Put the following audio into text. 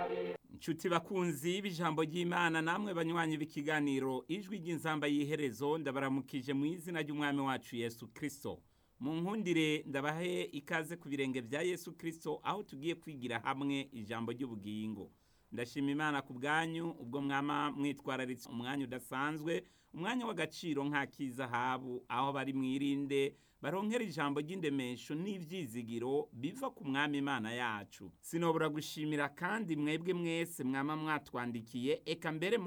Nshuti bakunzi b'ijambo ry'Imana namwe banywanyi b'ikiganiro ijwi ry'inzamba y'iherezo ndabaramukije mu izina ry'umwami wacu Yesu Kristo. Mu nkundire ndabahe ikaze ku birenge vya Yesu Kristo aho tugiye kwigira hamwe ijambo ry'ubugingo. Ndashima Imana ku bwanyu ubwo mwama mwitwararitse umwanya udasanzwe, umwanya w'agaciro nk'ak'izahabu aho bari mwirinde baronkera ijambo ry'indemesho n'ivyizigiro biva ku mwami Imana yacu. Sinobura gushimira kandi mwebwe mwese mwama mwatwandikiye eka mbere